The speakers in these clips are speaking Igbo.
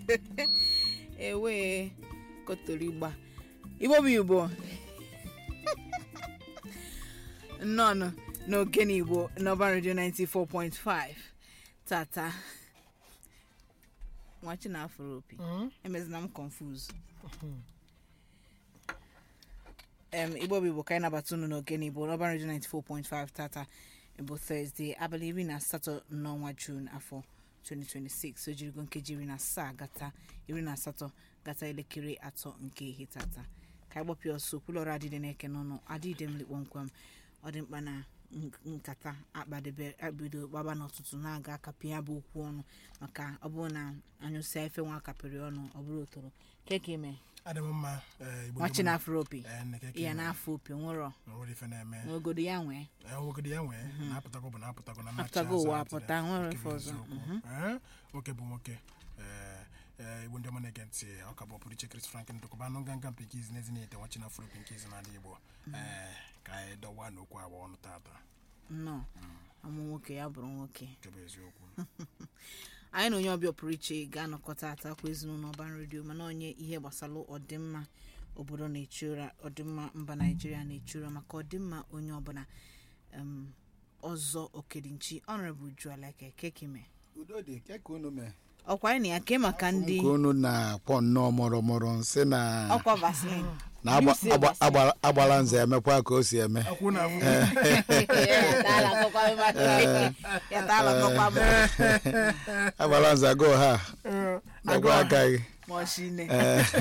ewe kotorigba igbo bụ igbo nnọọ n'ogene igbo n'ọba redio 94.5 tata nwachi na afro opi emezina m confuse em igbo bụ igbo ka anyị nabata unu n'ogene igbo n'ọba redio 94.5 tata bụ thursday abalị iri na asatọ n'ọnwa jun afọ 2026 o jirigo nkeji iri na asaa gata iri na asatọ gata elekere atọ nke ihe tata ka anyị gbapịa ọsọ okwulọrụ adịde na-eke n'ọnụ adịde m kpọmkwem ọ dị mkpa na nkata akpadebe abido gbaba n'ọtụtụ na-aga akapị ya bụ okwu ọnụ maka ọ bụrụ na anyụsịa ife nwa akapịrị ọnụ ọ bụrụ otoro keke ime adị m mma ee, Igbo nwachi dị na mma. afro opi Ee, nne keke ya ime. na-afọ opi nwụrọ nwere ife na-eme n'ogodo ya nwee Ee, nwogodo ya nwee na-apụtago bụ na-apụtago na Apụtago machi ụwa azụ apụta, atịrị. nwere Nke ife bụ ọzọ. eziokwu. Ee, nwoke bụ nwoke Ee, ee, igbo ndị ọma na-ege ntị ọ ka bụ ọpụrụ iche Chris Franklin ndokọba anụ nganga mpi nke izi n'ezi na-ete nwachi na afro opi nke izi n'ala Igbo Ee, ka anyị dọwa n'okwu agba ọnụ tata nnọọ amụ nwoke ya bụrụ nwoke nke bụ eziokwu anyị na onye ọbịa pụrụ iche ga-anọkọta atakwa ezinụlọ ọban redio mana onye ihe gbasara ọdịmma obodo na-echu ụra ọdịmma mba naijiria na-echu ụra maka ọdịmma onye ọbụla em, ọzọ okedinchi honorable jualeke kekime udo dị ke ka unu mee ọkwa anyị na ya ke maka ndị nke unu na-akwọ nnọọ mụrụmụrụ nsị na ọkwa vaseline na agba- Use agba- vaseline. agbala- agbala nze emekwa ka o si eme akwụ na afụ Ya taala akọkwa mmadụ. Ya taala akọkwa mmadụ. agbala nze agụ ha agụ aka gị ma ọ shi nne.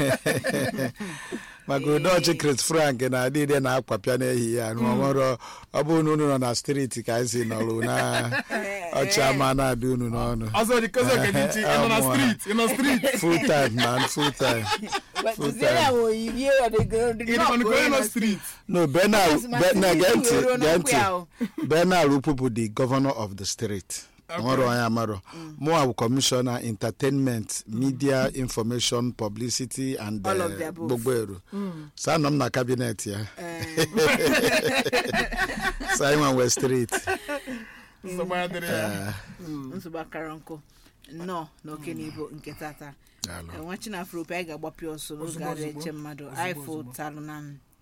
maka udo ọchị Chris Frank na adịde na-akwapịa n'ehihie a n'ọmụrụ ọ bụrụ na unu nọ na steeti ka anyị si nọrụ na ọchị ama na-adị unu n'ọnụ ọzọ dị kozi okenichi ị nọ na Amụọ. street ị nọ street full time man full time Kụziere ya ma oyiyi ọdịgo- ọdịgo ị dịkwa nke onye nọ ọkụ street no Bernard Because my Bernard sister gee ntị ruo gee n'okwu ya ntị o. Bernard Ukwu bụ the governor of the state nwere onye amarọ mụa bụ commissioner entertainment media information publicity and All of eh, the above. gbogbo ero sa nọ m na kabinet ya sa anyị nwa wee street nsogbu adịrị ya nsogbu akara nkụ nnọọ na oke n'ibo nke tata Daalụ. nwa chinafrope anyị ga-agbapịa ọsọ n'oge Ozugbo, adị ozugbo. eche mmadụ Ozugbo, anyị ozugbo. fụtalụ na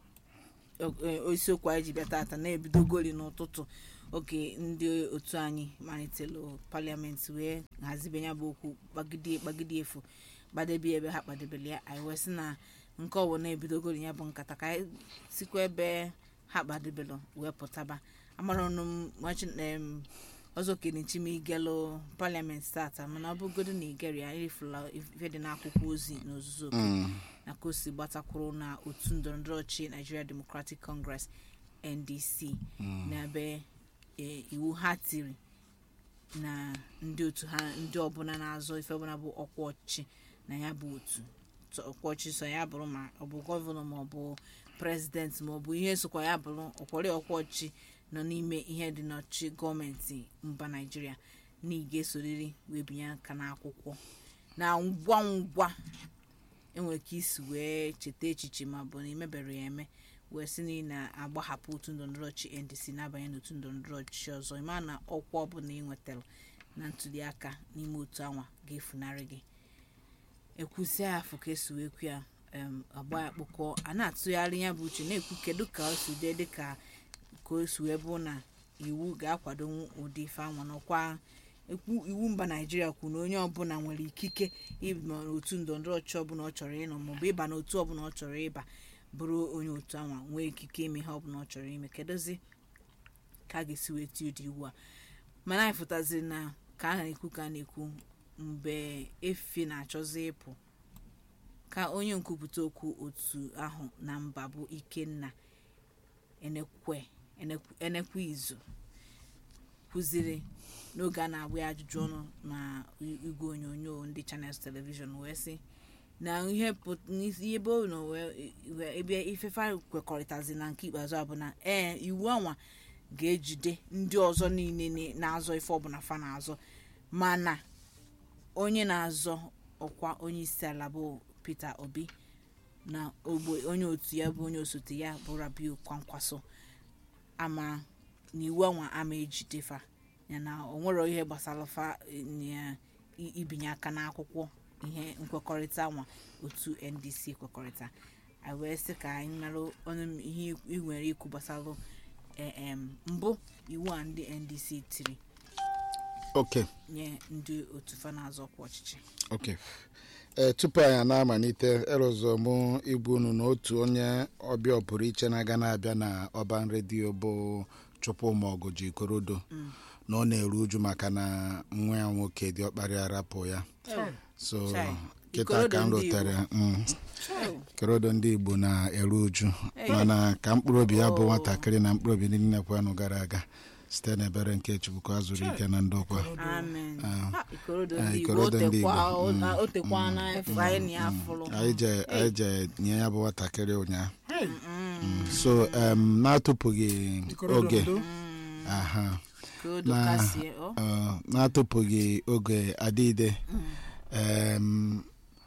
o- e, isiokwu anyị ji bịa tata na-ebido goli n'ụtụtụ oge ndị otu anyị malitelu paliamenti wee hazibe ya bụ okwu gbagide gbagide efu gbadebe ebe ha kpadebere ya anyị wee sị na nke ọbụ na-ebidogori ya bụ nkata ka anyị sikwa ebe ha kpadebelụ wee pụtaba amara ọnụ m nwachi em, ọzọ kenichi ma igelụ paliamenti tata mana ọ bụgodo na igeri ya irifula ife dị n'akwụkwọ ozi n'ozuzu oke na ka o si gbatakwuru na otu ndọrọndọrọ ọchị Nigeria Democratic Congress NDC n'ebe e, iwu ha tiri na ndị otu ha ndị ọbụla na-azọ ife ọbụla bụ ọkwa ọchịchị na ya bụ otu tọ- ọkwa ọchịchị so ya bụrụ ma ọ bụ gọvanọ ma ọ bụ prezidenti ma ọ bụ ihe sokwa ya bụrụ ọkwọrị ọkwa ọchịchị nọ n'ime ihe dị n'ọchịchị gọọmenti mba naijiria na ị ga-esoriri wee binye aka n'akwụkwọ na ngwa ngwa enwere ike isi wee cheta echiche ma ọ bụ na imebere ya eme wee sị na ị na-agbahapụ otu ndọrọndọrọ ọchị ndc na-abanye n'otu ndọrọndọrọ ọchịchị ọzọ ịma na ọkwa ọbụla ị nwetara na ntuli aka n'ime otu anwa ga-efunarị gị ekwusi afọ ka esi wee kwu ya em, agba ya kpụkọ a na-atụgharị ya bụ uche na-ekwu kedu ka o si dee dịka ka o si wee bụ na iwu ga-akwado ụdị ife anwa n'ọkwa ekwu iwu mba naijiria kwuru na onye ọbụla nwere ikike ịba n'otu ndọrọndọrọ ọchịchị ọbụla ọ chọrọ ịnọ maọbụ ịba n'otu ọbụla ọ chọrọ ịba bụrụ onye otu anwa nwee ikike ime ihe ọbụla ọ chọrọ ime kedozi ka a ga-esi wee tie ụdị iwu a mana anyị fụtaziri na ka a na-ekwu ka a na-ekwu mgbe efi na-achọzi ịpụ ka onye nkwupụta okwu otu ahụ na mba bụ ikenna enekwe Enekwu- enekwe izu kwuziri n'oge a na-agba ya ajụjụ ọnụ na igwe onyonyo ndị channels television wee sị na ihe pụt- n'isi- ebe ọ nọ wee- wee- ebe ifefe kwekọrịtazi na nke ikpeazụ a bụ na ee iwu anwa ga-ejide ndị ọzọ niile na- na-azọ ife ọbụla fa na-azọ mana onye na-azọ ọkwa onye isi ala bụ peter obi na ogbe onye otu ya bụ onye osote ya bụ rabiu kwankwaso ama na iwu anwa ama ejide fa ya na o nwere ihe gbasara fa eh, na i- ibinye aka n'akwụkwọ ihe nkwekọrịta nwa otu ndc kwekọrịta anyị wee sị ka anyị mara ọnụ ihe ị nwere ikwu gbasara eh, em, mbụ iwu a ndị ndc tiri okay nye ndị otu fa na-azọ ọkwa ọchịchị okay ee tupu anyị na-amalite erụzọ mụ igbu unu na otu onye ọbịa pụrụ iche na-aga na-abịa na ọban redio bụ chukwumọgụ ji korodo na ọ na-eru uju maka na nwa ya nwoke dị ọkpara arapụ ya so Chai. kịta ka m Ikorodo ndị rutere mm, Oh, korodo ndị igbo na-eru uju mana ka mkpụrụ obi ya bụ Oh. nwatakịrị na mkpụrụ obi niile kwanụ gara aga site n'ebere nke chukwu ka a zụrụ ike na ndokwa amen Ah. Ha, ikorodo Ah, ndị igbo ikorodo ndị Igbo. otekwa o- o tekwa na efu anyị na ya fụrụ anyị je anyị je nye ya bụ nwatakịrị ụnyaahụ Mm, so um, na-atụpụghị Ikorodo oge ndo. aha ikorodo na- kasie ọ uh, na-atụpụghị oge adịide um,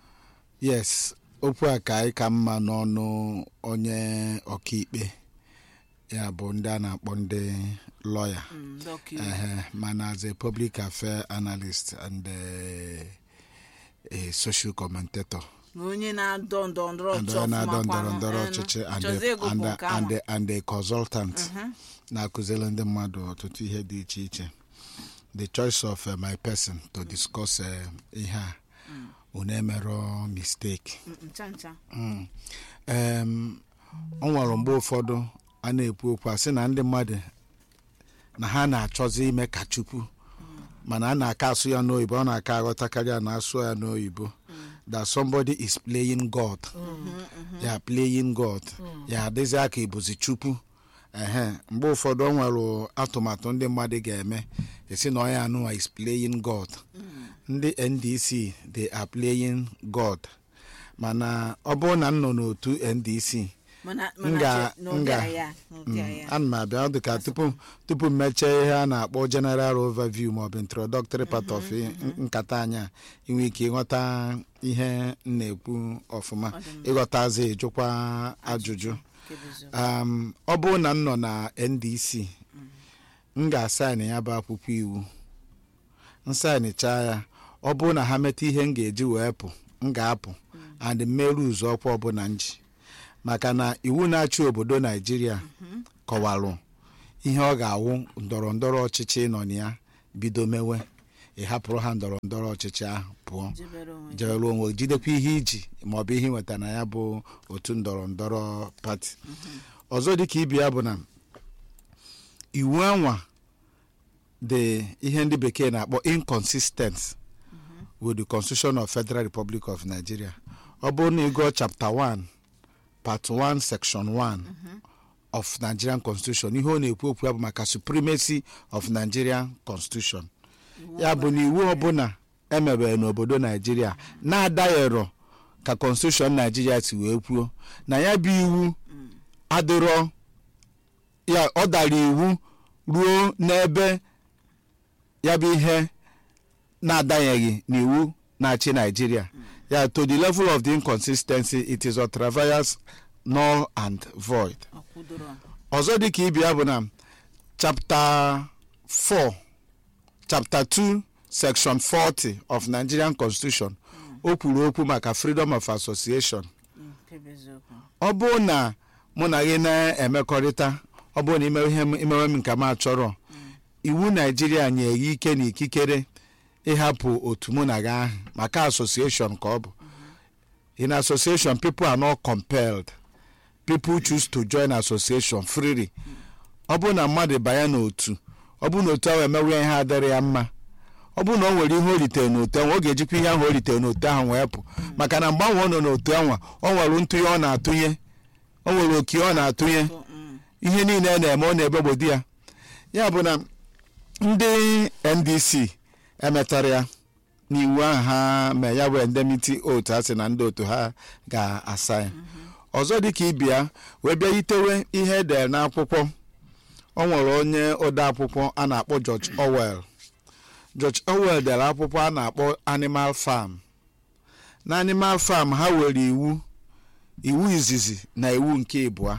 yes okwu a ka anyị ka mma n'ọnụ onye ọkaikpe ya bụ ndị a na-akpọ ndị lọya Mm, ndị ọkaiwu. Ehe, mana as a public affair analyst and uh, a social commentator na onye na-adọ ndọrọ ndọrọ and ọchịchị onye na-adọ ọfụma ndọrọ kwanụ, ndọrọ eh, ọchịchị and chọzie a- ego and bụ a- nke and ahụ. a- and a consultant Mhm. na-akụziri ndị mmadụ ọtụtụ ihe dị iche iche the choice of uh, my person to discuss uh, ihe a unu emerọ mistake Mm, ncha ncha Mm. Em, ọ nwere mgbe ụfọdụ a na-ekwu okwu a sị na ndị mmadụ na ha na-achọzi ime ka chukwu mana a na-aka asụ ya n'oyibo ọ na-aka aghọtakarị a na-asụ ya n'oyibo that somebody is playing god ya playing god ya adịzi aka ibuzi chukwu ehe mgbe ụfọdụ ọ nwere atụmatụ ndị mmadụ ga-eme esi na onye anụwa is playing god ndị ndc they are playing god mana ọ bụrụ na m nọ n'otu ndc mana m ga- mana n'ụdị nga- a ya n'ụdị a ya ana m abịa ọ dị ka tupu tupu m mechie ihe a na-akpọ general overview maọbụ introductory part of i- nkata anya inwe ike ịghọta ihe m na-ekwu ọfụma ịghọtazi ịjụkwa ajụjụ nke bụ eziokwu. um, ọ bụrụ na m nọ na ndc m ga-asaịn ya bụ akwụkwọ iwu nsaịnichaa ya ọ bụrụ na ha meta ihe m ga-eji wee pụ m ga-apụ and mmerụ ụzọ ọkwa ọbụla m ji maka na iwu na-achị obodo naijiria kọwarụ ihe ọ ga-awụ ndọrọ ndọrọ ọchịchị nọ na ya bido mewe ị hapụrụ ha ndọrọ ndọrọ ọchịchị ahụ pụọ jebere onwe gị. jere onwe gị, jidekwa ihe iji maọbụ ihe nweta na ya bụ otu ndọrọ ndọrọ pati ọzọ dịka ibe ya bụ na iwu anwa dị ihe ndị bekee na-akpọ inconsistent with the constitution of federal republic of nigeria ọ bụrụ na ịgụọ chapter 1 part 1 section 1 of nigerian constitution ihe ọ na-ekwu okwu ya bụ maka supremacy of nigerian constitution ya bụ na iwu ọbụla emebere n'obodo naijiria na-adaghịrọ ka constitution naijiria si wee kwuo na ya bụ iwu adịrọ ya ọ dara iwu ruo n'ebe ya bụ ihe na-adanyeghị n'iwu na-achị naijiria ya to the level of the inconsistency it is ultra-vires null and void ọkwụdoro ọzọ dịka ibe ya bụ na chapter 4 chapter 2 section 40 of nigerian constitution o kwuru okwu maka freedom of association nke bụ eziokwu ọ bụrụ na mụ na gị na-emekọrịta ọ bụrụ na imewe ihe m- imewe m nke m achọrọ iwu naijiria nye gị ike na ikikere ịhapụ otu mụ na gị ahụ maka association ka ọ bụ in association people are not compelled people choose to join association freely ọ bụrụ na mmadụ banye n'otu ọ bụrụ na otu ahụ emewe ihe adịrị ya mma ọ bụrụ na o nwere ihe o ritere n'otu ahụ ọ ga-ejikwa ihe ahụ o ritere n'otu ahụ wee pụ maka na mgbe ahụ ọ nọ n'otu ahụ ọ nwere ntụnye ọ na-atụnye o nwere oke ọ na-atụnye So, mm, ihe niile a na-eme ọ na-ebegbodi ya ya bụ na ndị ndc emetara ya n'iwu ahụ ha mee ya bụ indemnity otu ha sị na ndị otu ha ga-asa ya ọzọ dịka ibia wee bịa yitewe ihe edere n'akwụkwọ o nwere onye ode akwụkwọ a na-akpọ George Orwell George Orwell dere akwụkwọ a na-akpọ Animal Farm na Animal Farm ha were iwu iwu izizi na iwu nke ịbụa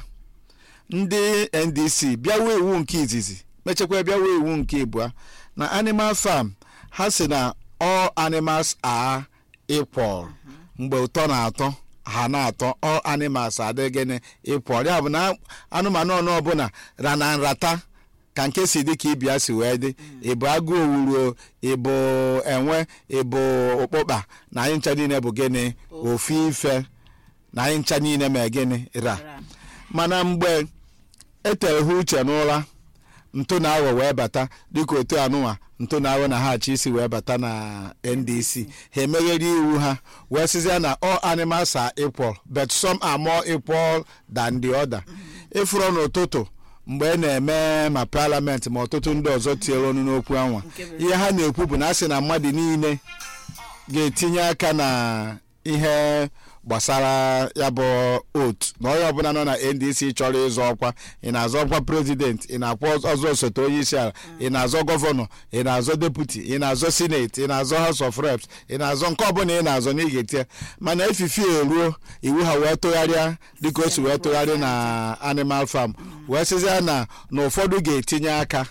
ndị ndc bịawa iwu nke izizi mechakwa bịawa iwu nke ịbụa na animal farm ha si na all animals are equal mgbe ụtọ na-atọ ha na-atọ all animals adị gịnị equal ya bụ na anụmanụ ọnụ ọbụla ra na nrata ka nke si dị ka ibia si wee dị ịbụ agụ owuru ịbụ enwe ịbụ ụkpụkpa na anyị ncha niile bụ gịnị ofu ife na anyị ncha niile ma gịnị ra Ra. mana mgbe etere ha uche n'ụra ntụ na aghọ wee bata dịka otu anụnwa ntụ na aghọ na ha achọ isi wee bata na ndc ha emeghere iwu ha wee sizie na all animals are equal but some are more equal than the other ịfụrụ n'ụtụtụ mgbe e na-eme ma parliament ma ọtụtụ ndị ọzọ tinyere ọnụ n'okwu anwa Nke bụ ihe ha na-ekwu bụ na a sị na mmadụ niile ga-etinye aka na ihe gbasara ya bụ otu na onye ọbụla nọ na ndc chọrọ ịzọ ọkwa ị na-azọ ọkwa prezident ị na-akwa ọzọ osote onye isi ala ị na-azọ gọvanọ ị na-azọ deputi ị na-azọ sineti ị na-azọ house of reps ị na-azọ nke ọbụla ị na-azọ na ị ga-etinye mana efifi eruo iwu ha wee tụgharịa dịka o si wee tụgharị na animal farm wee sịzịa na na ụfọdụ ga-etinye aka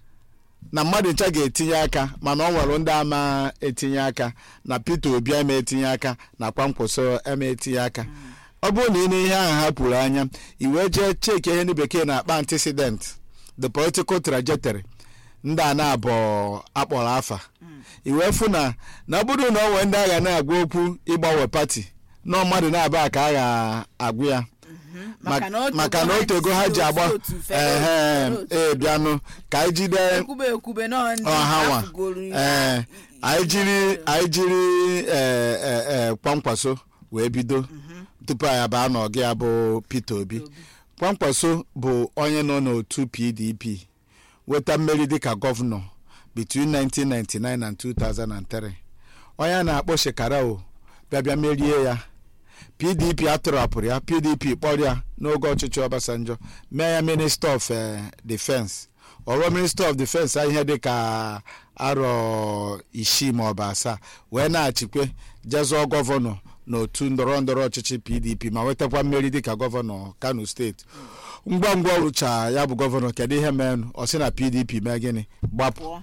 na mmadụ ncha ga-etinye aka mana ọ nwere ndị ama etinye aka na peter obi ama etinye aka na kwamkwoso ama etinye aka ọ bụrụ na ị na ihe ahụ ha pụrụ anya i wee jee cheki ihe ndị bekee na-akpa antecedent the political trajectory ndị a na-abụ akpọrọ afa i wee fụ na na ọ bụrụ na ọ nwee ndị agha na-agwa okwu ịgbanwe pati na mmadụ na-aba ka a ga-agwụ ya Maka na o tego maka na ha o tego ha ji agba otu fere ehe otu. ee bịanụ ka anyị jide ekwube ekwube na ndị ọhanwa afụgoro ihe ee anyị jiri anyị jiri ee ee ee kwamkwaso wee bido tupu anyị abaa n'ọgụ ya bụ peter obi kwamkwaso bụ onye nọ n'otu pdp weta mmeri dịka gọvanọ between 1999 and 2003 onye a na-akpọ shekarao bịa bịa merie ya pdp atụrapụrụ ya pdp kpọrọ ya n'oge ọchịchị ọbasanjọ mee ya minista of eh, defense ọrụ minista of defense a ihe dị ka arọ isii ma ọ bụ asaa wee na-achịkwe jezụọ gọvanọ n'otu ndọrọ ndọrọ ọchịchị pdp ma nwetakwa mmeri dịka gọvanọ kano steeti ngwa ngwa ọ rụcha ya bụ gọvanọ kedu ihe menụ ọ sị na pdp mee gịnị gbapụ pụọ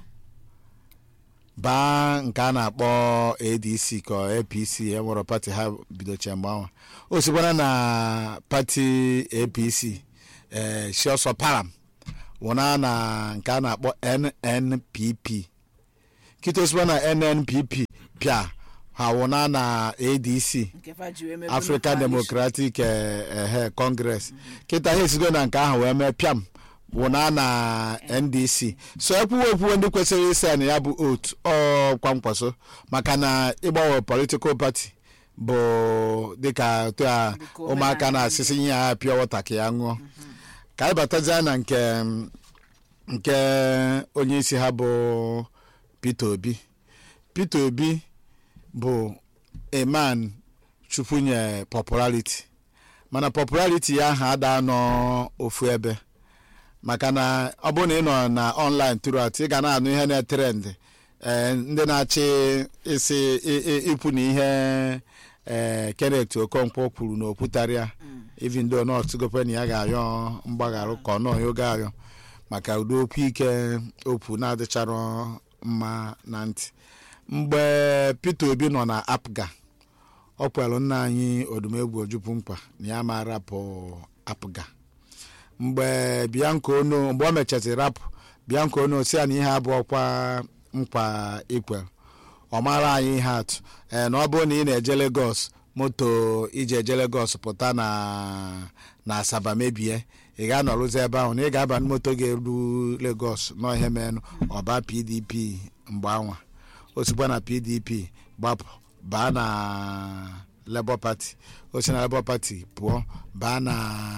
baa nke a na-akpọ adc ka ọ apc enwere pati ha bidocha mgbe ahụ o sikwana na pati apc ee si ọsọ param wụna na nke a na-akpọ nnpp kịta osikwa na nnpp pịa ha wụna na adc nke fa ji wee mebe african coalition. democratic eh, eh, congress kịta ha esigo na nke ahụ wee mee pịam wụna na ndc so ekwuwe ekwuwe ndị kwesịrị ịsa na ya bụ otu ọ kwamkwaso maka na ịgbanwe political party bụ dịka otu a Dịka ụmụaka omenala na-asịsị ihe ya pịa wọta ka ya ṅụọ ka anyị batazie na nke nke onye isi ha bụ peter obi peter obi bụ a man chukwu nye popularity mana popularity ya ahụ ada nọ ofu ebe maka na ọ bụrụ na ị nọ na online throughout ị ga na-anụ ihe na-etrend ee ndị na-achị isi ị- ị- ịpụ na ihe ee kenneth okonkwo kwuru na okwutarịa even though not gopena ya ga-ayọ mgbagharụ ka ọ nọghị oge ayọ maka ụdị okwu ike okwu na-adịchara mma na ntị mgbe peter obi nọ na apga ọ kwelụ nna anyị odumegwu ojukwu mkpa na ya ma rapụ apga mgbe bianca ono mgbe o mechaziri rapụ bianca ono si ya na ihe abụọkwa mkpa ikwe ọ mara anyị ihe atụ ee na ọ bụrụ na ị na-eje Lagos moto iji eje Lagos pụta na na Asaba mebie ị ga-anọrụzi ebe ahụ na ị ga-aba na moto ga-eru Lagos nọ ihe menụ ọba PDP mgbe anwa o sikwa na PDP gbapụ baa na Labour Party o si na Labour Party pụọ baa na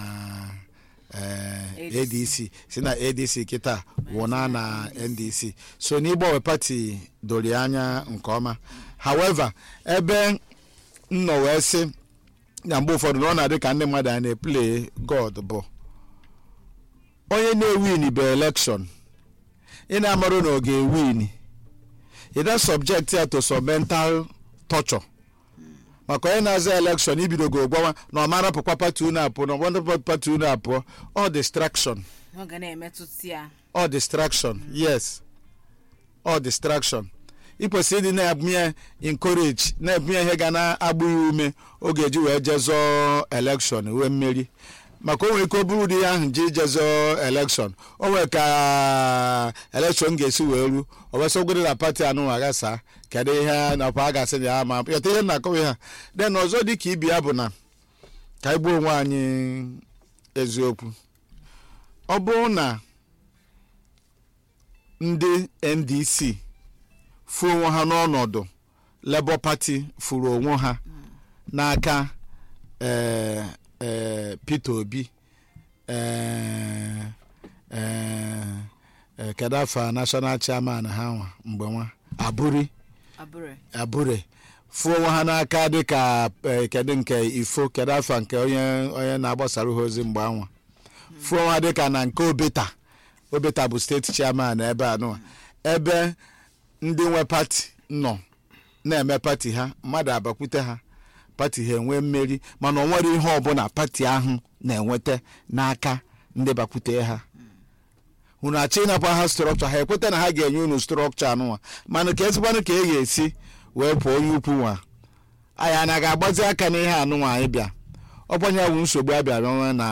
eh, ADC. adc si na adc kịta wụna na ndc so n'ịgbanwe pati doro ya anya nke ọma however ebe m nọ wee sị na mgbe ụfọdụ na ọ na-adị ka ndị mmadụ a na-eple god bụ onye na-ewin bụ elekshọn ị na-amarụ na ọ ga-ewin ị da subject ya to some mental torture maka onye na-aza elekshọn ibidogo gwawa na ọ mara pụkwa pati unu apụọ na ọ mara pati unu apụọ ọ distraction ọ ga na-emetụta ya all distraction yes all distraction ịkwesịrị ịdị na-ebunye ya encourage na-ebunye ya ihe ga na-agbụ ya ume oge eji wee jezọọ elekshọn wee mmeri maka o nwere ike ọ bụrụ ụdị ya ahụ ji jezọọ elekshọn o nwere ka elekshọn ga-esi wee ru o wee sọgoro na pati anụ aghasa kedu ihe nakwa a ga-asị na ya ma yọta ihe na-akọwa ha den ọzọ dị ka ibi ya bụ na ka anyị gbuo onwe anyị eziokwu ọ bụrụ na ndị ndc furu onwe ha n'ọnọdụ labour party furu onwe ha n'aka eh, eh, peter obi eh, eh, eh, kedu afọ national chairman ha nwa mgbe nwa aburi abụrụ abure fụọ onwe ha n'aka dịka eh, kedu nke ifo kedu afọ nke onye onye na-agbasara ha ozi mgbe anwa fụọ onwe ha dịka na nke obeta obeta bụ steeti chairman ebe anụwa ebe ndị nwe pati nọ na-eme pati ha mmadụ abakwute ha pati ha enwee mmeri mana ọ nwere ihe ọbụla pati ahụ na-enweta n'aka ndị bakwute ha unu achọ ịnapụ ha strọkchọ ha ekweta na ha ga-enye unu strọkchọ anụnwa mana ka ezigbanụ ka e ga-esi wee pụọ onye ukwu nwa anyị ana ga-agbazi aka n'ihe anụnwa anyị bịa ọgbanye bụ nsogbu a bịara onwe na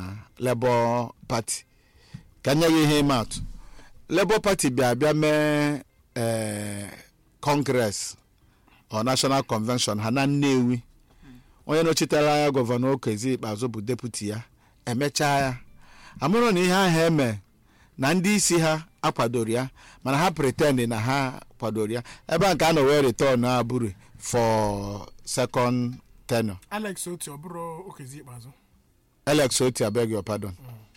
Labour Party ka nye ya ihe ịma atụ Labour Party bịa bịa mee ee Congress ọ National Convention ha na Nnewi onye nọchitere anya gọvanọ Okezi Ikpeazụ bụ deputi ya emechaa ya amụrụ na ihe ahụ eme na ndị isi ha akwadoro ya mana ha pretend na ha kwadoro ya ebe a nke a nọ wee return abụrụ for second tenure alex otu ọ bụrụ okezi ikpeazụ alex oti abeg your pardon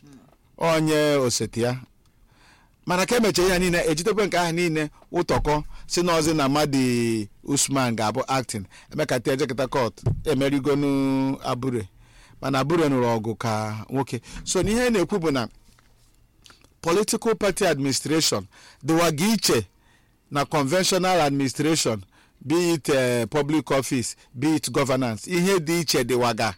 onye oseti ya mana ka emechara ihe niile ejidekwe nke ahụ niile ụtọkọ si n'ọzi na madi usman ga-abụ acting emekata ejekọta court emerigonu abure mana abure nụrụ ọgụ ka nwoke so n'ihe na-ekwu bụ na political party administration dịwaga iche na conventional administration be it uh, public office be it governance ihe dị iche dịwaga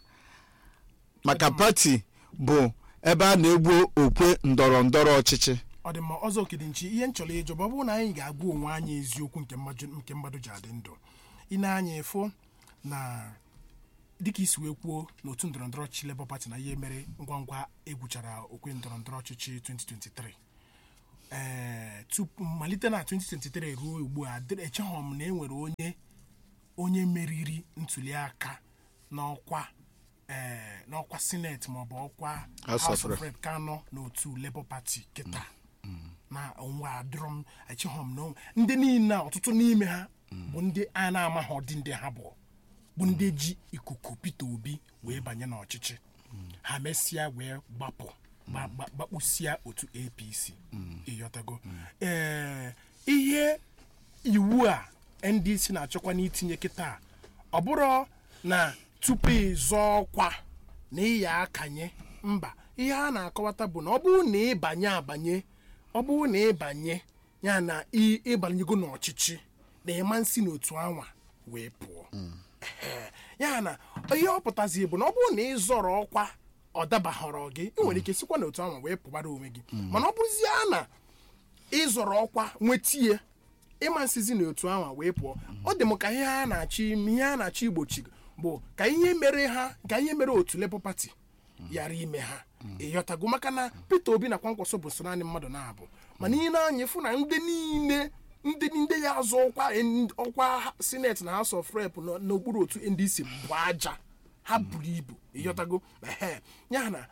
maka pati bụ ebe a na-egbu okwe ndọrọ ndọrọ ọchịchị ọ dị mma ọzọ okedinchi ihe nchọrọ ịjọba ọ bụrụ na anyị ga-agwa onwe anyị eziokwu nke mmadụ nke mmadụ ji adị ndụ ị na-anya ịfụ na dịka isi wee kwuo n'otu ndọrọ ndọrọ ọchịchị Labour Party na ihe mere ngwa ngwa egwuchara okwe ndọrọ ndọrọ ọchịchị 2023 ee tupu malite na 2023 ruo ugbu a dịrị- echeghọ m na e nwere onye onye meriri ntuli aka n'ọkwa ee n'ọkwa sineti maọbụ ọkwa House House of of Rep. Rep ka nọ n'otu Labour Party kịta na onwe adịrọ m echeghọ m na onwe- ndị niile a, ọtụtụ n'ime ha bụ ndị a na-amaghị ọdị ndị ha bụ bụ ndị ji ikuku Peter Obi wee banye n'ọchịchị ha mesịa wee gbapụ gba- gba- gbakpụsịa otu APC ịghọtago ee ihe iwu a ndc na-achọkwa n'itinye kịta ọ bụrụ na tupu ịzọ ọkwa na ịya akanye mba ihe a na-akọwata bụ na ọ bụrụ na ịbanye abanye ọ bụrụ na ịbanye ya na ị- ịbanyego n'ọchịchị na ịma nsi n'otu anwa wee pụọ Ehe. ya na ihe ọ pụtazi bụ na ọ bụrụ na ị zọrọ ọkwa ọ dabaghọrọ gị ị nwere ike sikwa n'otu anwa wee pụbara onwe gị mana ọ bụrụzie na ịzọrọ ọkwa nwetie ịma nsizi n'otu ahụ wee pụọ ọ dị m ka ihe a na-achọ ime ihe a na-achọ igbochi bụ ka ihe mere ha ka ihe mere otu Labour Party yara ime ha ịghọtago maka na Peter Obi na Kwankwaso bụ so naanị mmadụ na-abụ mana ihe na-anya fụ na ndị niile ndị ndị ya azụ ọkwa ọkwa sineti na House of Rep nọ n'okpuru otu NDC bụ aja ha buru ibu ịghọtago ehe ya na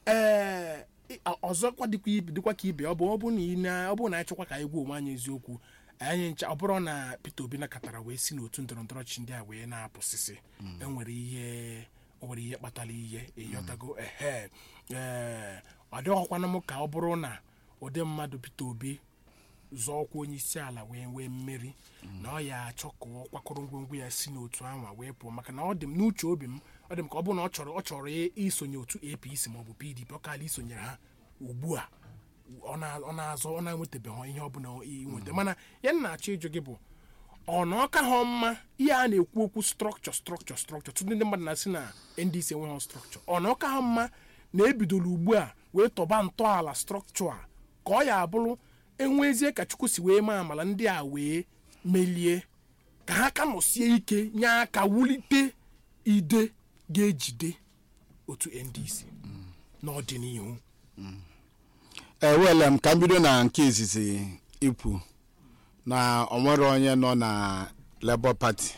ee ị- ọzọkwa dịkwa ibe dịkwa ka ibe ọ bụ ọ bụ na ị na- ọ bụrụ na anyị chọkwa ka anyị gwa onwe anyị eziokwu anyị ncha ọ bụrụ na Peter Obi nakọtara wee si n'otu ndọrọ ndọrọ ọchịchị ndị a wee na-apụsịsị enwere ihe o nwere ihe kpatara ihe ịghọtago ehe ee ọ dịghọkwana m ka ọ bụrụ na ụdị mmadụ Peter Obi zọọ ọkwa onye isi ala wee nwee mmeri na ọ ya achọ ka ọ kwakọrọ ngwongwo ya si n'otu ahụ wee pụọ maka na ọ dị m n'uche obi m ọ dị m ka ọ bụrụ na ọ chọrọ ọ chọrọ i- isonye otu APC maọbụ PDP ọ kaala isonyere ha ugbu a ọ na- ọ na-azọ ọ na-enwetabeghị ihe ọbụla inweta mana ya m na-achọ ịjụ gị bụ ọ na ọka ha mma ihe a na-ekwu okwu strọkchọ strọkchọ strọkchọ tụtụ ndị mmadụ na-asị na ndc enweghị strọkchọ ọ na ọka ha mma na ebidola ugbu a wee tọba ntọala strọkchọ a ka ọ ya abụrụ enwezie ka chukwu si wee maa amala ndị a wee melie ka ha ka nọsie ike nye aka wulite ide ga-ejide otu ndc n'ọdịnihu ewele m ka m bido na nke izizi ikwu na onwere onye nọ na labour party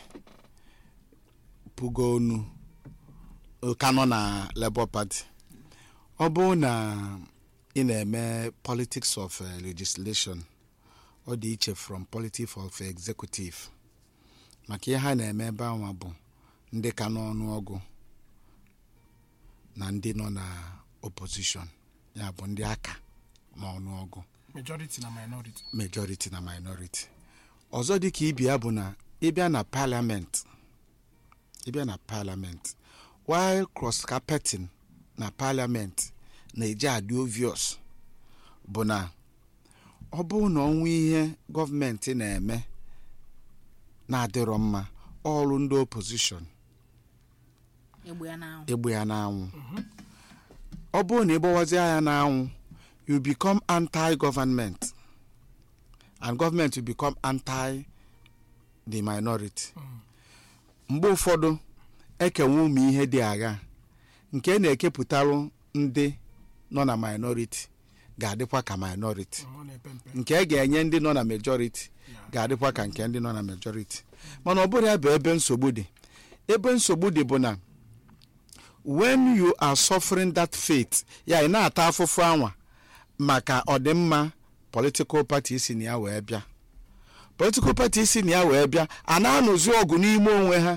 pugo onu ka nọ na labour party ọ bụrụ na ị na-eme politics of eh, legislation ọ dị iche from politics of executive maka ihe ha na-eme ebe anwa bụ ndị ka n'ọnụọgụ na ndị nọ na opposition ya bụ ndị aka n'ọnụọgụ majority na minority majority na minority ọzọ dị ka ibi ya bụ na ịbịa na parliament ịbịa na parliament while cross carpeting na parliament na-eji adị obvious bụ na ọ bụrụ na ọnwa ihe gọọmenti na-eme na-adịrọ mma ọrụ ndị opposition egbe ya n'anwụ egbe ya n'anwụ ọ bụrụ na ịgbawazie ya n'anwụ you become anti-government and government will become anti the minority mgbe ụfọdụ ekenwe ụmụ ihe dị agha nke na-ekepụtarụ ndị nọ na minority ga-adịkwa ka minority ọ na-epe mpe nke e ga-enye ndị nọ na majority ga-adịkwa ka nke ndị nọ na majority mana ọ bụrụ ya bụ ebe nsogbu dị ebe nsogbu dị bụ na when you are suffering that fate ya ị na-ata afụfụ anwa maka ọdịmma political party si na ya wee bịa political party si na ya wee bịa a na-anụzi ọgụ n'ime onwe ha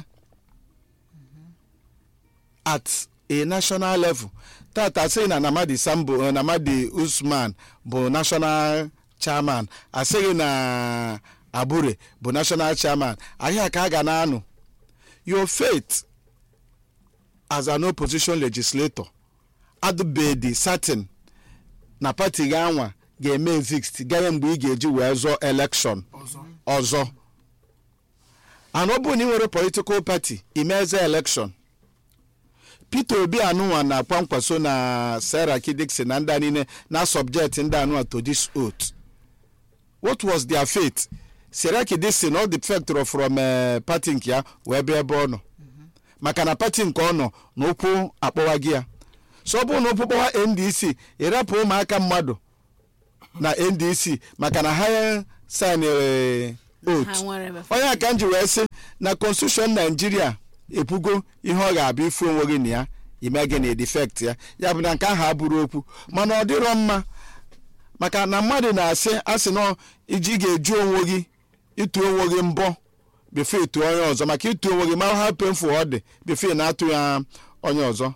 at a national level tata sị na namadi sambo eh, namadi usman bụ national chairman asịghị na abure bụ national chairman ahịa ka a ga na-anụ your faith as an opposition legislator adụbedi certain na pati gị anwa ga-eme exist ganye mgbe ị ga-eji wee zọọ election ọzọ ọzọ and ọ bụrụ na ị nwere political party imeze election peter obi anụnwa na kwankwaso na sarah kidixon na ndị a niile na subject ndị anụnwa to this oath what was their fate sarah kidixon ọ defectoro from uh, party nke ya wee bịa ebe ọ nọ maka na party nke ọ nọ na ụkwụ akpọwa gị ya so ọ bụrụ na ụkwụ kpọwa ndc ịrapụ ụmụaka mmadụ na ndc maka na ha signere oath ha nwere ebe onye aka m ji wee sị na constitution naijiria ekwugo ihe ọ ga-abịa ifu onwe gị na ya ime gị na defect ya ya bụ na nke ahụ abụrụ okwu mana ọ dịrọ mma maka na mmadụ na-asị asị na iji ga-eju onwe gị ịtụ onwe gị mbọ before ịtụ onye ọzọ maka ịtụ onwe gị mara ha painful ọ dị before ị na-atụ ya onye ọzọ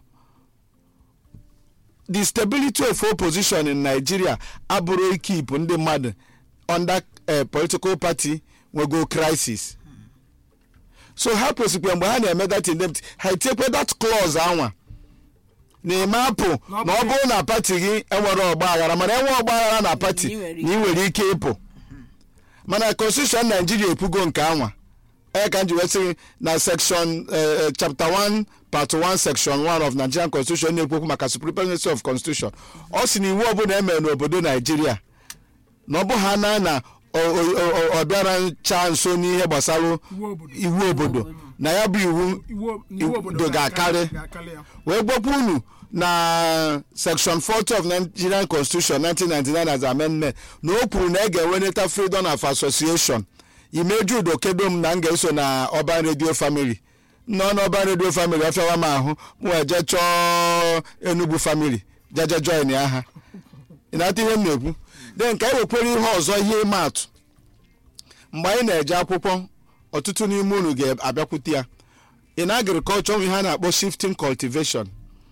the stability of opposition in nigeria abụrụ ikipụ ndị mmadụ under a political party nwego crisis so ha kwesịkwa mgbe ha na-eme that indemnity ha etiekwe that clause anwa na ime apụ na ọ bụrụ na pati gị enwere ọgba aghara mana enwe ọgba aghara na pati Na ị nwere na ị nwere ike ịpụ mana constitution naijiria ekwugo nke anwa ee ka m ji wee sị gị na section eh, eh, chapter 1 part 1 section 1 of nigerian constitution na-ekwekwu maka supremacy of constitution ọ sị na iwu ọbụla emere n'obodo naijiria na ọ bụ ha na na ọ- ọ- ọ- ọ bịara ncha nso n'ihe gbasara iwu obodo iwu obodo na ya bụ iwu iwu iwu obodo Iwu ga-akarị. ga-akarị ya wee gwakwa unu na section 40 of nigerian constitution 1999 as amendment na o kwuru na e ga-enweneta freedom of association imeju udo kedo m na m ga-eso na ọban radio family nọ n'ọban radio family ọfịawa m ahụ m wee jee chọọ enugwu family jeje join ya ha ị na-ata ihe m na-ekwu de nke anyị wekwere ihe ọzọ ihe ịma atụ mgbe anyị na-eje akwụkwọ ọtụtụ n'ime unu ga-abịakwute ya in agriculture nwe ihe a na-akpọ shifting cultivation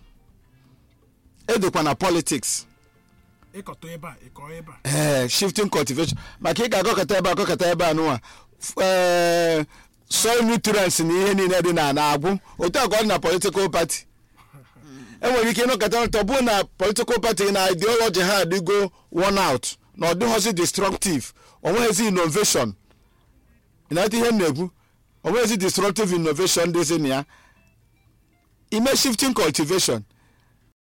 edekwa na politics ịkọtọ ebe a ịkọ ebe a ee shifting cultivation maka ị ga-akọkọta ebe akọkọta ebe a nụnwa ee soil nutrients na ihe niile dị na na-agwụ otu a ka ọ dị na political party enwere ike ịnọkọta ntọ bụ na political party na ideology ha adịgo worn out na ọ dịghọzi destructive onweghịzi innovation ị na-ata ihe m na-ekwu onweghịzi destructive innovation dịzi na ya ime shifting cultivation